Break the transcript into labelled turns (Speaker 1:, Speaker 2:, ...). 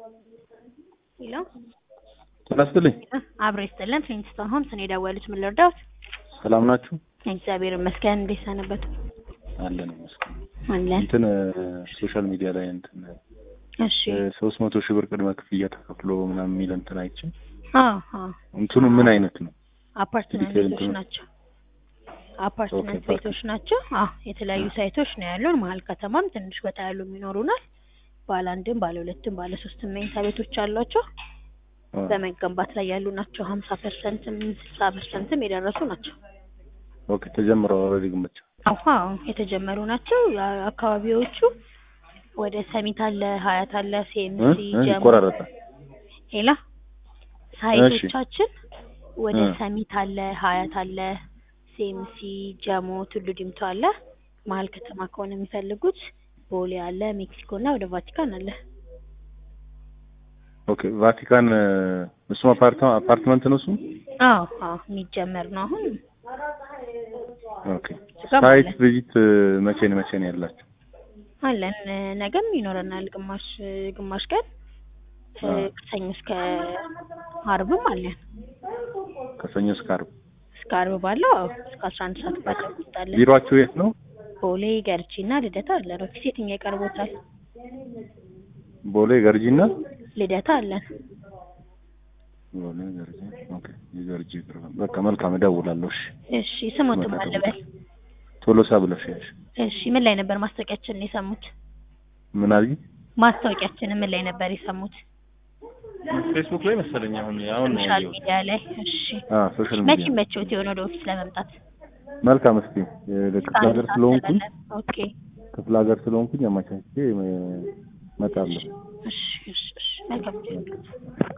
Speaker 1: ሄሎ
Speaker 2: ጤና ይስጥልኝ።
Speaker 1: አብሮ ይስጥልን። ፍሊንትስቶን ሆምስ ነው የደወሉት። ምን ልርዳዎት?
Speaker 2: ሰላም ናችሁ?
Speaker 1: እግዚአብሔር ይመስገን። እንዴት ሰነበቱ?
Speaker 2: አለን ይመስገን።
Speaker 1: አለን።
Speaker 2: እንትን ሶሻል ሚዲያ ላይ እንትን
Speaker 1: እሺ።
Speaker 2: ሶስት መቶ ሺህ ብር ቅድመ ክፍያ ተከፍሎ ምናምን የሚል እንትን አይቼ
Speaker 1: አዎ አዎ።
Speaker 2: እንትኑ ምን አይነት ነው?
Speaker 1: አፓርትመንት
Speaker 2: ዲቴል
Speaker 1: ቤቶች
Speaker 2: እንትኑ-
Speaker 1: ናቸው። አፓርትመንት
Speaker 2: ኦኬ፣
Speaker 1: ቤቶች ናቸው። አዎ የተለያዩ ሳይቶች ነው ያሉን። መሀል ከተማም ትንሽ ወጣ ያሉ ይኖሩናል። ባለ አንድም ባለ ሁለትም ባለ ሶስትም መኝታ ቤቶች አሏቸው።
Speaker 2: አ፣
Speaker 1: በመገንባት ላይ ያሉ ናቸው። ሀምሳ ፐርሰንትም ስልሳ ፐርሰንትም የደረሱ ናቸው።
Speaker 2: ኦኬ ተጀምረው ኦልሬዲ ግምቻ
Speaker 1: አዎ የተጀመሩ ናቸው። ያ- አካባቢዎቹ ወደ ሰሚት አለ፣ ሀያት አለ፣
Speaker 2: እ?
Speaker 1: ሲኤምሲ
Speaker 2: እ?
Speaker 1: ጀሞ
Speaker 2: ይቆራረጣል።
Speaker 1: ሌላ ሳይቶቻችን ወደ
Speaker 2: እ።
Speaker 1: ሰሚት አለ፣ ሀያት አለ፣ ሲኤምሲ ጀሞ፣ ቱሉ ዲምቱ አለ። መሀል ከተማ ከሆነ የሚፈልጉት ቦሌ አለ፣ ሜክሲኮ እና ወደ ቫቲካን አለ።
Speaker 2: ኦኬ ቫቲካን እ፣ እሱም አፓርታ- አፓርትመንት ነው እሱ።
Speaker 1: አዎ አዎ የሚጀመር ነው አሁን
Speaker 2: ኦኬ
Speaker 1: እሱጋም
Speaker 2: ሳይት
Speaker 1: አለ
Speaker 2: ቪዚት እ፣ መቼ ነው መቼ ነው ያላችሁ?
Speaker 1: አለን እ፣ ነገም ይኖረናል ግማሽ እ፣ ግማሽ ቀን እ፣
Speaker 2: አ።
Speaker 1: ከሰኞ እስከ አርብም አለን
Speaker 2: ከሰኞ እስከ ዓርብ።
Speaker 1: እስከ አርብ ባለው አዎ እስከ አስራ አንድ ሰዓት ባለው እንወጣለን።
Speaker 2: ቢሮአችሁ የት ነው?
Speaker 1: ቦሌ ገርጂ እና ልደታ አለን። ኦፊስ የትኛው ይቀርቦታል?
Speaker 2: ቦሌ ገርጂና
Speaker 1: ልደታ አለን።
Speaker 2: ቦሌ ገርጂ። ኦኬ የገርጂ ቅርብ ነው። በቃ መልካም እደውላለሁ። እሺ
Speaker 1: እሺ ስሞትም አልበል።
Speaker 2: ቶሎሳ ብለሽ ያሽ
Speaker 1: እሺ ምን ላይ ነበር ማስታወቂያችንን የሰሙት?
Speaker 2: ምን አልኝ?
Speaker 1: ማስታወቂያችንን ምን ላይ ነበር የሰሙት?
Speaker 2: ፌስቡክ ላይ መሰለኝ። አሁን አሁን ነው
Speaker 1: ሶሻል
Speaker 2: ያየሁት።
Speaker 1: ሚዲያ ላይ። እሺ
Speaker 2: አ ሶሻል
Speaker 1: መቼ
Speaker 2: ሚዲያ
Speaker 1: መቼዎት የሆነ ወደ ኦፊስ ለመምጣት?
Speaker 2: መልካም። እስኪ እ፣ ክፍለ ሀገር ስለሆንኩኝ
Speaker 1: ኦኬ
Speaker 2: ክፍለ ሀገር ስለሆንኩኝ አመቻችቼ እ፣ እመጣለሁ።
Speaker 1: እሺ እሺ እሺ መልካም